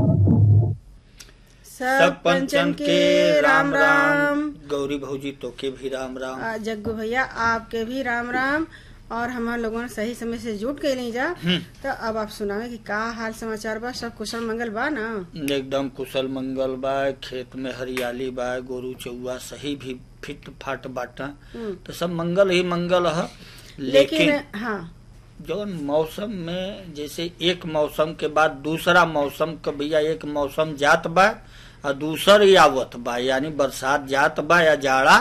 सब पंचन के राम राम गौरी भौजी तो के भी राम राम आ, जग्गू भैया आपके भी राम राम और हम लोगों ने सही समय से जुट के नहीं जा हम्म, तो अब आप सुनावे कि का हाल समाचार बा सब कुशल मंगल बा ना एकदम कुशल मंगल बा खेत में हरियाली बा गोरू चौआ सही भी फिट फाट बाटा हम्म, तो सब मंगल ही मंगल है लेकिन लेकिन हाँ जौन मौसम में जैसे एक मौसम के बाद दूसरा मौसम का भैया एक मौसम जात बा और दूसर ही आवत बा यानी बरसात जात बा या जाड़ा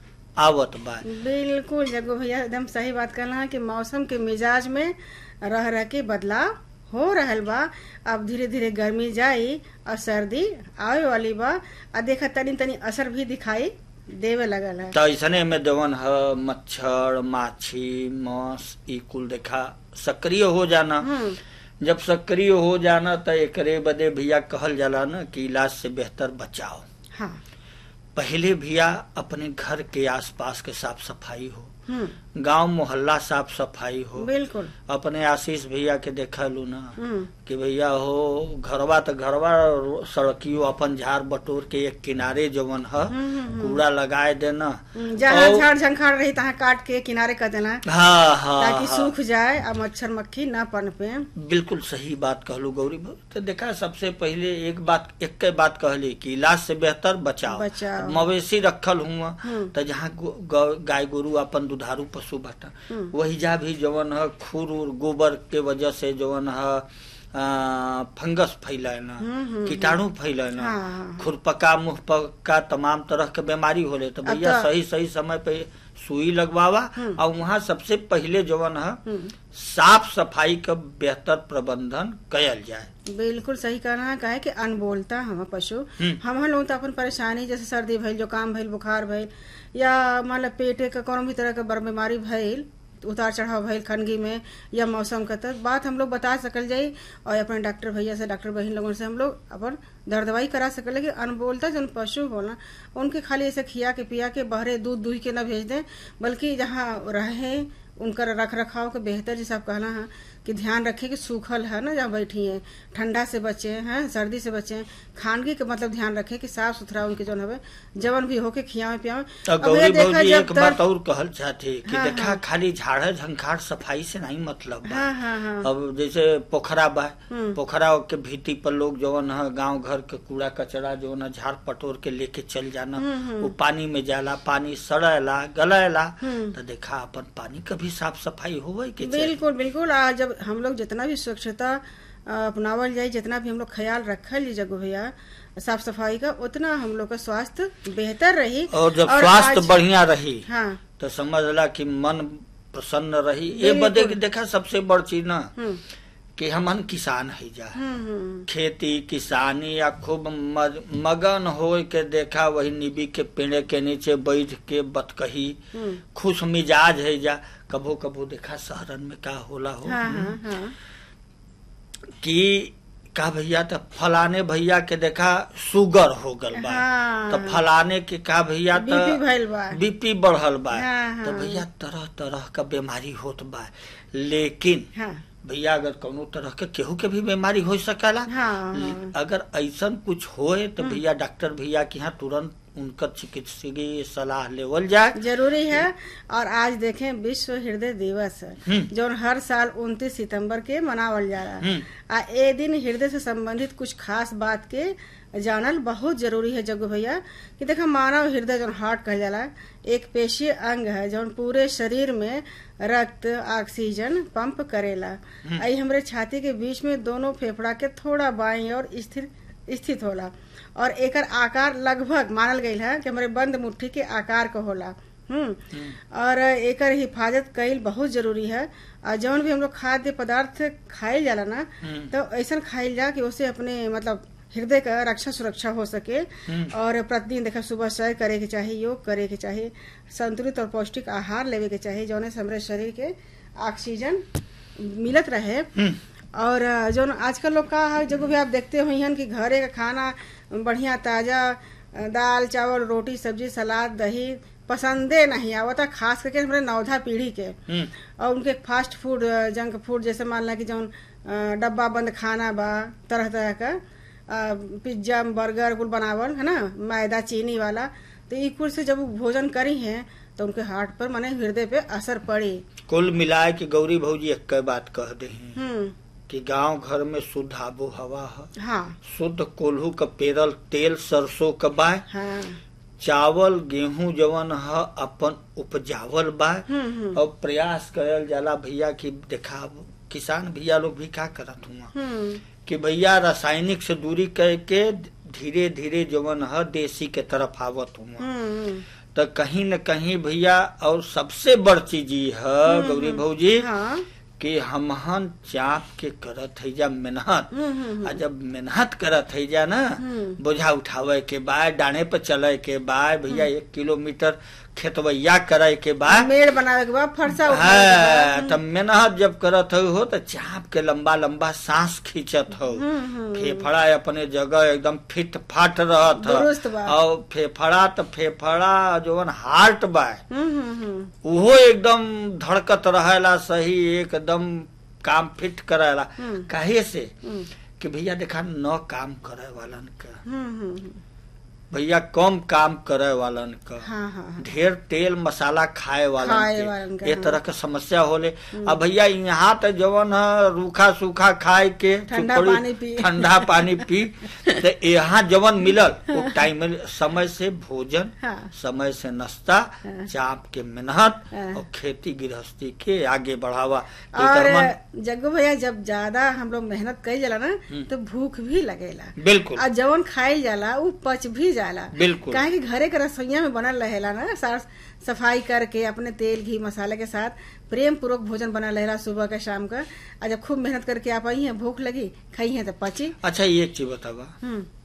आवत बा बिल्कुल जग्गू भैया एकदम सही बात कहना है कि मौसम के मिजाज में रह रह के बदलाव हो रहल बा अब धीरे धीरे गर्मी जाई और सर्दी आवे वाली बा आ देखा तनी तनी असर भी दिखाई देवे लगल है तो ऐसने में जवन है मच्छर माछी मस ई कुल देखा सक्रिय हो जाना हम्म, जब सक्रिय हो जाना तो एकरे बदे भैया कहल जाला ना कि इलाज से बेहतर बचाओ हाँ पहले भैया अपने घर के आसपास के साफ सफाई हो हम्म, गांव मोहल्ला साफ सफाई हो बिल्कुल अपने आशीष भैया के देखा लू ना हम्म, कि भैया हो घरवा तो घरवा सड़कियो अपन झाड़ बटोर के एक किनारे जवन है हम्म, हम्म, कूड़ा लगाए देना हम्म, जहाँ और- झाड़ झंखाड़ रही तहाँ काट के किनारे कर देना हाँ हाँ ताकि हाँ। सूख जाए और मच्छर मक्खी न पनपे बिल्कुल सही बात कहलू गौरी भाई। तो देखा सबसे पहले एक बात एक के बात कहली कि इलाज से बेहतर बचाओ बचाओ। मवेशी रखल हुआ हम्म। तो जहाँ गो- गौ- गाय गोरु अपन दुधारू पशु बाटा हम्म। वही जा भी जवन है खूर उर गोबर के वजह से जवन है आ, फंगस फैलाना हम्म, हम्म, कीटाणु फैलाना हाँ, हाँ। खुरपका मुहपका तमाम तरह के बीमारी होले तो अब भैया तो- सही सही समय पे सुई लगवावा हम्म। और वहाँ सबसे पहले जवन है हम्म, साफ सफाई का बेहतर प्रबंधन कयल जाए बिल्कुल सही कहना है काहे कि अनबोलता हम पशु हम्म। हम लोग तो अपन परेशानी जैसे सर्दी भइल जुकाम भइल बुखार भइल या मान लो पेटे का कोनो भी तरह के बर बीमारी भइल उतार चढ़ाव भइल खनगी में या मौसम का तक बात हम लोग बता सकल जाई और अपने डॉक्टर भैया से डॉक्टर बहन लोगों से हम लोग अपन दर दवाई करा सकल कि अनबोलता जन पशु होला उनके खाली ऐसे खिया के पिया के बहरे दूध दूह के न भेज दें बल्कि जहाँ रहे उनका रख रखाव के बेहतर जैसे आप कहना है कि ध्यान रखें कि सूखल है ना जहाँ बैठी है ठंडा से बचे हैं सर्दी से बचे खानगी के मतलब ध्यान रखें कि साफ सुथरा उनके जो है जवन भी होके खियावे पियावे तो अब गौरी ये देखा भौजी जब एक तक- बात और कहल चाहते कि हाँ, देखा हाँ। खाली झाड़ झंखाड़ सफाई से नहीं मतलब बा हाँ हाँ हाँ अब जैसे पोखरा बा हम्म। पोखरा के भीति पर लोग जवन है गांव घर के कूड़ा कचरा जो है झाड़ पटोर के लेके चल जाना हम्म, हम्म। वो पानी में जाला पानी सड़ेला गलेला हम्म। तो देखा अपन पानी का भी साफ सफाई होवे के चाहिए बिल्कुल बिल्कुल आज जब हम लोग जितना भी स्वच्छता अ, अपनावल जाए जितना भी हम लोग ख्याल रखल जी जगह भैया साफ सफाई का उतना हम लोग का स्वास्थ्य बेहतर रही और जब स्वास्थ्य आज- बढ़िया रही हाँ तो समझला कि मन प्रसन्न रही ये बिल्कुल। बदे कि देखा सबसे बड़ चीज ना हम्म कि हमन किसान है जा हम्म हम्म खेती किसानी या खूब मज, मगन हो के देखा वही निबी के पेड़ के नीचे बैठ के बतकही हम्म खुश मिजाज है जा कभो कभो देखा शहरन में का होला हो हाँ हाँ हाँ कि का भैया तो फलाने भैया के देखा शुगर हो गल बा हाँ। तो फलाने के का भैया तो बीपी भइल बा बीपी बढ़ल बा हाँ, तो हाँ। भैया तरह तरह का बीमारी होत बा लेकिन हाँ भैया अगर कोनो तरह के केहू के भी बीमारी हो सकेला हाँ, हाँ। अगर ऐसन कुछ होए तो भैया डॉक्टर भैया के यहाँ तुरंत उनकर चिकित्सकीय सलाह लेवल जाए जरूरी है और आज देखें विश्व हृदय दिवस है हम्म। जो हर साल 29 सितंबर के मनावल जा रहा है हम्म। आ ए दिन हृदय से संबंधित कुछ खास बात के जानल बहुत जरूरी है जग्गू भैया कि देखा मानव हृदय जो हार्ट कहल जाला एक पेशीय अंग है जो पूरे शरीर में रक्त ऑक्सीजन पंप करेला आई हमरे छाती के बीच में दोनों फेफड़ा के थोड़ा बाई और स्थिर स्थित होला और एकर आकार लगभग मानल गईल है कि हमारे बंद मुट्ठी के आकार का होला हम्म और एकर हिफाजत कईल बहुत जरूरी है और जौन भी हम लोग खाद्य पदार्थ खाइल जाला ना हम्म। तो ऐसा खाइल जा कि उससे अपने मतलब हृदय का रक्षा सुरक्षा हो सके और प्रतिदिन देखा सुबह सैर करे के चाही योग करे के चाही संतुलित और पौष्टिक आहार लेवे के चाही जौने से हमरे शरीर के ऑक्सीजन मिलत रहे हम्म। और जो आजकल लोग का है जब भी आप देखते हो हन कि घरे का खाना बढ़िया ताजा दाल चावल रोटी सब्जी सलाद दही पसंदे नहीं आवता खास करके हमारे नौधा पीढ़ी के हम्म, और उनके फास्ट फूड जंक फूड जैसे मान ला कि जौन अ, डब्बा बंद खाना बा तरह तरह का आ, पिज्जा बर्गर कुल बनावल है ना मैदा चीनी वाला तो ई कुल से जब वो भोजन करी हैं तो उनके हार्ट पर माने हृदय पे असर पड़ी कुल मिलाए कि गौरी भौजी एक बात कह दे हैं हम्म कि गांव घर में शुद्ध आबो हवा है हाँ शुद्ध कोल्हू का पेरल तेल सरसों का बा हाँ चावल गेहूं जवन ह अपन उपजावल बा हम्म हम्म और प्रयास करल जाला भैया कि देखाब किसान भैया लोग भी का करत हुआ हम्म कि भैया रासायनिक से दूरी करके धीरे धीरे जवन ह देसी के तरफ आवत हुआ हम्म तो कहीं न कहीं भैया और सबसे बड़ चीज ई है गौरी भौजी हाँ कि हमहन चाप के करत है जा मेहनत हम्म हम्म आ जब मेहनत करत है जा ना हम्म। बोझा उठावे के बाद डाणे पर चले के बाद भैया एक किलोमीटर खेतवैया करे के बाद मेड़ बनावे के बाद फरसा उठावे के हाँ, बाद तब मेहनत जब करत हो हो तो चाप के लंबा लंबा सांस खींचत हो हम्म हम्म फेफड़ा अपने जगह एकदम फिट फाट रहत दुरुस्त ह बा। और फेफड़ा तो फेफड़ा जोवन हार्ट बा हम्म हम्म हम्म उहो एकदम धड़कत रहेला सही एकदम काम फिट करेला हम्म। काहे से हम्म कि भैया देखा न काम करे वालन का हम्म हम्म भैया कम काम करे वालन का हाँ हाँ हाँ ढेर तेल मसाला खाए वालन खाए वालन के के, ये हाँ। तरह के समस्या होले अब भैया यहाँ तो जवन है रूखा सूखा खाए के ठंडा चुपड़ी- पानी पी। ठंडा पानी पी तो यहाँ जवन मिलल वो टाइम में समय से भोजन हाँ समय से नाश्ता हाँ। चाप के मेहनत हाँ। और खेती गृहस्थी के आगे बढ़ावा और एकर मन- जग्गू भैया जब ज्यादा हम लोग मेहनत कई जाला ना तो भूख भी लगेला बिल्कुल और जवन खाइल जाला उ पच भी जाला बिल्कुल। काहे कि घरे के रसोईया में बनल रहेला ना साफ सफाई करके अपने तेल घी मसाले के साथ प्रेम पूर्वक भोजन बनल रहेला सुबह के शाम का और जब खूब मेहनत करके आप आई हैं भूख लगी खाई हैं तो पची अच्छा एक चीज बतावा हम्म